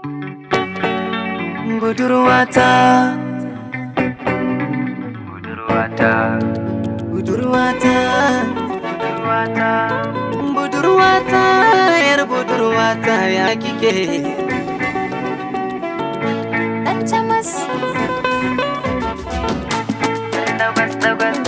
budurwata budurwata budurwata budurwata budurwata yar budurwata ya kike Dan camas dagwas dagwas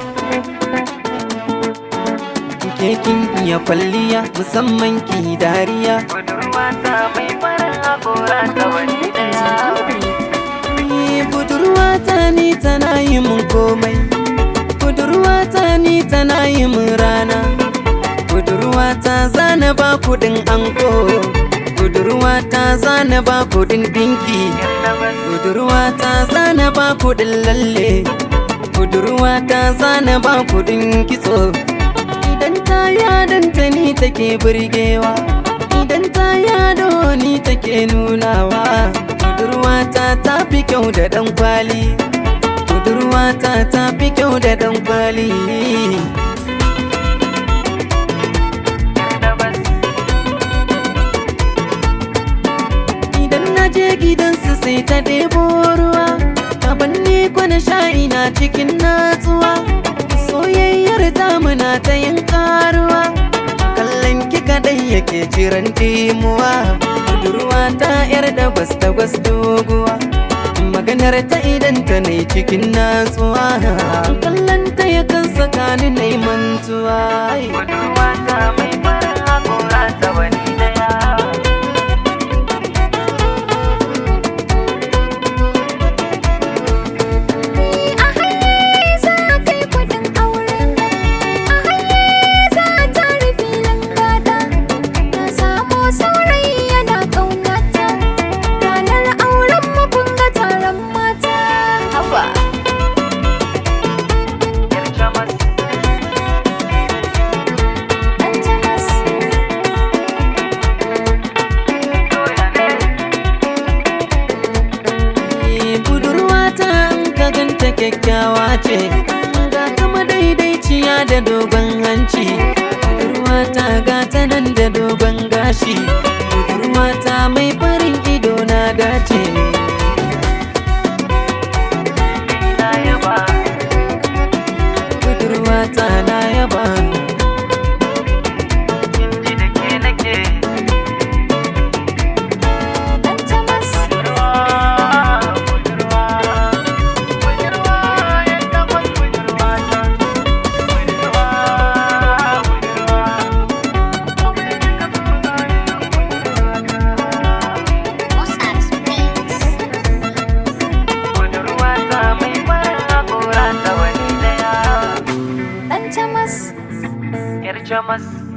ke kin iya kwalliya musamman ki dariya budurwata mai farin hakora ta wani daya Ni budurwata ni tana yi mun komai budurwata ni tana yi mun rana budurwata zana ba kudin anko budurwata zana ba kudin dinki dagwas budurwata zana ba kudin lalle budurwata zana ba kudin kitso idan ta yadanta ni take burgewa idan ta yado ni take nunawa budurwata ta fi kyau da dan kwali budurwata ta fi kyau da dan kwali dagwas idan na je gidansu sai ta ɗebo ruwa kaban ni kwana sha'i na cikin natsuwa soyayyar muna ta yin karuwa kallon ki kadai yake jiran dimuwa budurwa ta yar da gwas da gwas doguwa maganar ta idan ta ne cikin natsuwa kallon ta yakan sakani na mantuwa budurwata mai farin hakora ta wani daya A haye za kai kudin auren A haye za ta filin gada Na samu saurayi yana ƙaunata Ranar auren mu kun ga taron mata Haba yar camas Dan camas doya ne Eh, budurwata in ka ganta kyakkyawa ce ga ta madaidaiciya da dogon hanci budurwata ga ta nan da dogon gashi budurwata mai farin ido na dace na yaba budurwata na yaba kin ji da ke nake Dan camas budurwa budurwa budurwa yar dagwas budurwata budurwa budurwata mai farin hakora ta wani daya Dan camas yar camas